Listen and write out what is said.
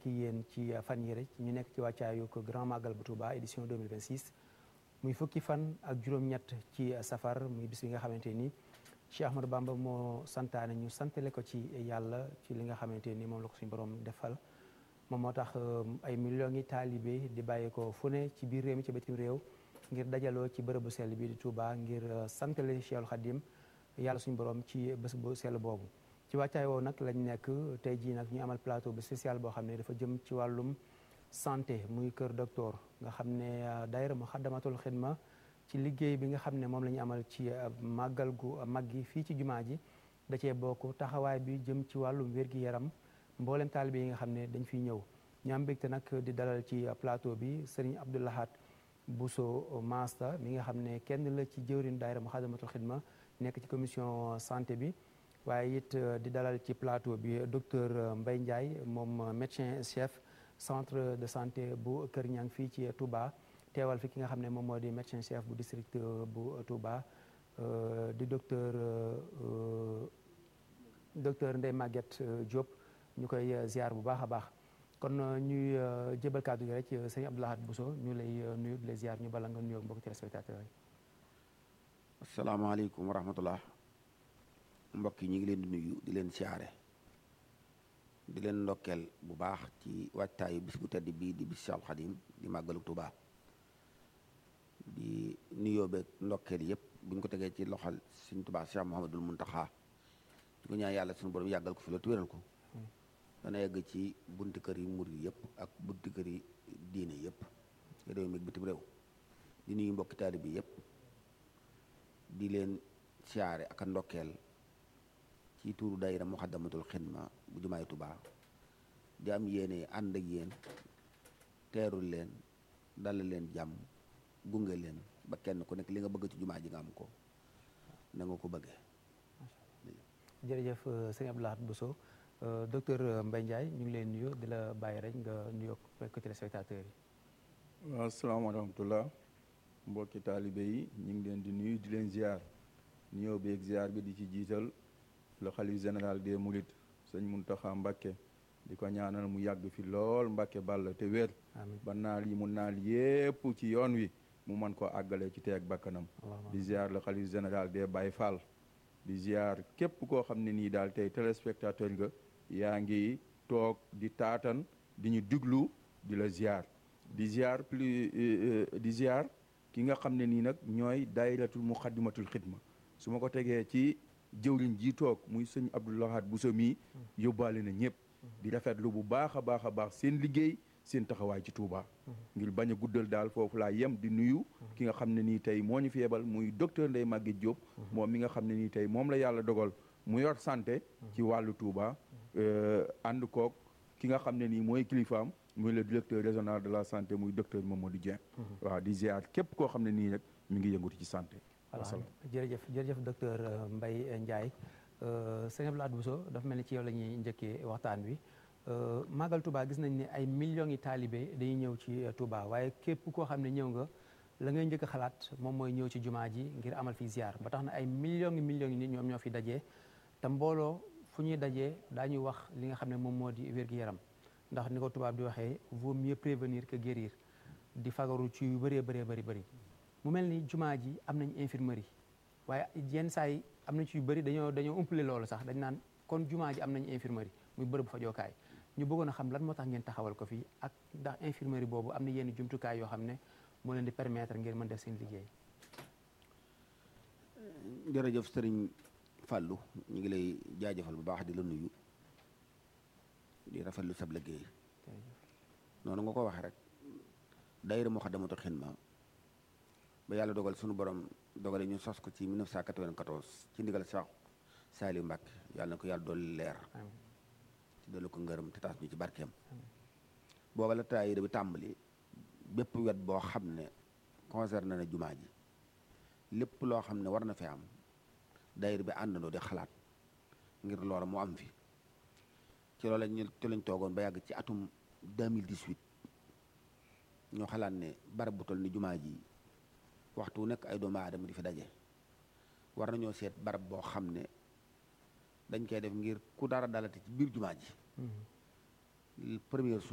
ak yéen ci fan yi rek ñu nekk ci wàccaayu ko Grand Magal bu Touba édition 2026 muy fukki fan ak juróom-ñett ci safar muy bis bi nga xamante ni Cheikh Ahmadou Bamba moo santaane ñu santale ko ci yàlla ci li nga xamante ni moom la ko suñu borom defal moom moo tax ay millions yi taalibe di bàyyi ko fu ne ci biir réew mi ci bitim réew ngir dajaloo ci bërëbu sell bi di Touba ngir santale Cheikhul Khadim yàlla suñu borom ci bés bu sell boobu ci wàccaay woowu nag lañ nekk tey jii nag ñu amal plateau bu spécial boo xam ne dafa jëm ci wàllum santé muy kër docteur nga xam ne daayira Muxaddamatul Xidma ci liggéey bi nga xam ne moom la ñu amal ci màggal gu mag gi fii ci jumaa ji da cee bokk taxawaay bi jëm ci wàllum wér-gi-yaram mboolem taalibe yi nga xam ne dañ fiy ñëw ñu am mbégte nag di dalal ci plateau bi Serigne Abdou Lahad Bousso Maasta mi nga xam ne kenn la ci jëwrin daayira Muxaddamatul Xidma nekk ci commission santé bi waaye it di dalal ci plateau bi docteur Mbaye Ndiaye moom médecin chef centre de santé bu Kër Ñang fii ci Touba teewal fi ki nga xam ne moom moo di médecin chef bu district bu Touba di docteur docteur Ndeye Maguette Diop ñu koy ziar bu baax a baax kon ñuy jébal kàddu gi rek sëñ Abdou Lahad Bousso ñu lay nuyu di lay ziar ñu bala nga nuyoo mbokk téléspectateurs yi. asalaamaaleykum wa rahmatullah mbokk yi ñu ngi leen di nuyu di leen siyaare di leen ndokkeel bu baax ci waajtaayu bis bu tedd bii di bis Seexul Xadim di màggalu Tuubaa di nuyoo beeg ndokkeel yëpp bu ñu ko tegee ci loxol Sëñ Tuubaa Cheikh Mouhamadul Muntaxa di ko ñaan yàlla suñu borom yàggal ko fi la tuwéral ko dana yegg ci bunti kër yi murid yëpp ak bunti kër yi diine yëpp réew mi bitim réew di nuyu mbokki taalibe bi yëpp di leen siyaare ak a ndokkeel ci tuuru daayira Muxaddamatul Xidma bu jumaay Tuubaa di am yéene ànd ak yéen teerul leen dalal leen jàmm gunge leen ba kenn ku nekk li nga bëgg ci jumaa ji nga am ko na nga ko bëggee. jërëjëf sëñ Abdou Lahad Bousso docteur Mbaye Ndiaye ñu ngi leen nuyu di la bàyyi rek nga nuyoo ak téléspectateurs yi. waaw asalaamaaleykum wa rahmatullah mbokki taalibe yi ñu ngi leen di nuyu di leen ziar nuyoo beeg ziar bi di ci jiital le xalif général des Mourides sëñ Muntaxa Mbàkke di ko ñaanal mu yàgg fi lool Mbàkke bàll te wér ba naal yi mu naal yépp ci yoon wi mu mën koo àggale ci teeg bakkanam di ziar le xalif général des Baye Fall di ziar képp koo xam ne nii daal tey téléspectateur nga yaa ngi toog di taatan di ñu diglu di la ziar di ziar plus di ziar ki nga xam ne nii nag ñooy daayiratul muxaddimatul xidma su ma ko tegee ci jëwriñ ji toog muy sëñ Abdou Lahad Bousso mii yóbbaale na ñëpp di rafetlu bu baax a baax a baax seen liggéey seen taxawaay ci Touba. ngir bañ a guddal daal foofu laa yem di nuyu ki nga xam ne nii tey moo ñu fi yebal muy docteur Ndeye Maguette Diop moom mi nga xam ne nii tey moom la yàlla dogal mu yor santé ci wàllu Touba ànd koog ki nga xam ne nii mooy kilifaam muy le directeur régional de la santé muy docteur Mamadou Dieng waaw di ziar képp koo xam ne nii rek mi ngi yëngatu ci santé voilà jërëjëf jërëjëf docteur Mbaye Ndiaye sëñ Abdou Lahad Bousso dafa mel ni ci yow la ñuy njëkkee waxtaan wi Magal Touba gis nañ ne ay millions yi taalibe dañuy ñëw ci Touba waaye képp koo xam ne ñëw nga la ngay njëkk a xalaat moom mooy ñëw ci jumaa ji ngir amal fi ziar ba tax na ay millions yi millions yi nit ñoom ñoo fi dajee te mbooloo fu ñuy dajee daañuy wax li nga xam ne moom moo di wér-gi-yaram ndax ni ko tubaab di waxee vaut mieux prévenir que guérir di fagaru ci yu bëree bëree bëri bëri mu mel ni jumaa ji am nañ infirmerie waaye yenn saa yi am na ci yu bëri dañoo dañoo umpale loolu sax dañ naan kon jumaa ji am nañ infirmerie muy bërëb fajookaay ñu bëggoon a xam lan moo tax ngeen taxawal ko fii ak ndax infirmerie boobu am na yenn jumtukaay yoo xam ne moo leen di permettre ngeen mën def seen liggéey. jërëjëf sëriñ Fallou ñu ngi lay jaajëfal bu baax di la nuyu di rafetlu sab liggéey noonu nga ko waxee rek daayira Muxaddamatul Xidma ba yàlla dogal sunu borom dogale ñu sos ko ci 1994 ci ndigal Cheikh Saliou Mbacke yàlla na ko yàlla dolli leer ci dolli ko ngërëm te taas ñu ci barkeem booba la daayira bi tàmbali bépp wet boo xam ne concerné na jumaa ji lépp loo xam ne war na fi am daayira bi àndandoo di xalaat ngir loola mu am fi ci loolu lañ ci lañ toogoon ba yàgg ci atum 2018 ñoo xalaat ne barab bu toll ni jumaa ji waxtu wu nekk ay doomu aadama di fi daje war nañoo seet barab boo xam ne dañ koy def ngir ku dara dalati ci biir jumaa ji première